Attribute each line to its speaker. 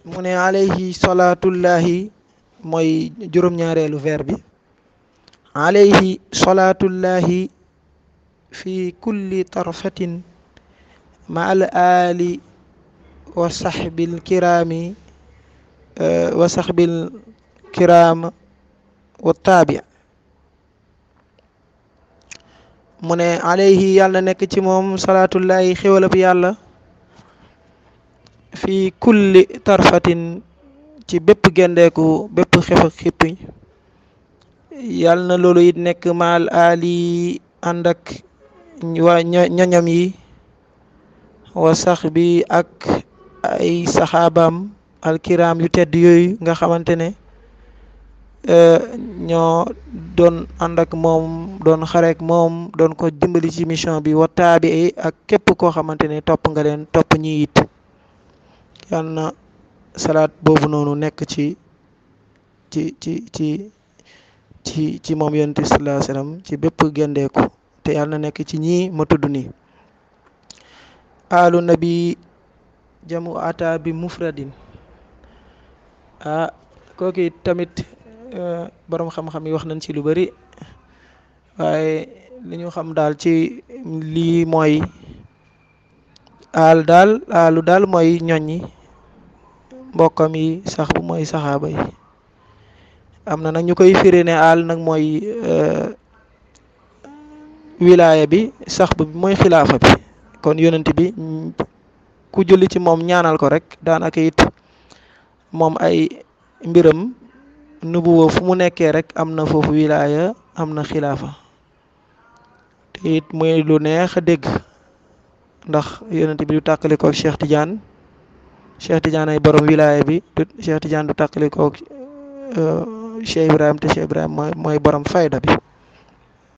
Speaker 1: mu ne alayhi salaatullahi mooy juróom-ñaareelu vers bi alayhi salaatullahi fi kulli tarfatin ma al ali wa saxbil kiraami wa saxbil kiraam wa taabi mu ne alayhi yàlla nekk ci moom salaatullahi xéwalab yàlla fi kulli tarfatin ci bépp gendeeku bépp xef ak xippi yàlla na loolu it nekk maal ali ànd ak waa ñoñam yi wa sax bi ak ay saxaabaam alkiram yu tedd yooyu nga xamante ne ñoo doon ànd ak moom doon xareek moom doon ko dimbali ci mission bi wa taabi ak képp koo xamante ne topp nga leen topp ñi it yal na salaat boobu noonu nekk ci ci ci ci ci ci moom yonent bi sallallahu alayhi wasallam ci bépp gendeeku te yal na nekk ci ñii ma tudd nii alu nabi jamu ata bi mufradin ah kooki tamit borom xam-xam yi wax nañ ci lu bari waaye li ñu xam daal ci lii mooy aal daal aalu daal mooy ñoññi mbokkam yi sax bu mooy saxaaba yi am na nag ñu koy firi ne aal nag mooy wilaaya bi sax bu bi mooy xilaafa bi kon yonent bi ku julli ci moom ñaanal ko rek daanaka it moom ay mbiram nubuwa fu mu nekkee rek am na foofu wilaaya am na xilaafa te it muy lu neex a dégg ndax yonent bi du tàkkali koog Cheikh Tidiane Cheikh Tidiane ay borom wilaaya bi du Cheikh Tidiane du tàkkali koog Cheikh Ibrahim te Cheikh Ibrahim mooy mooy borom fayda bi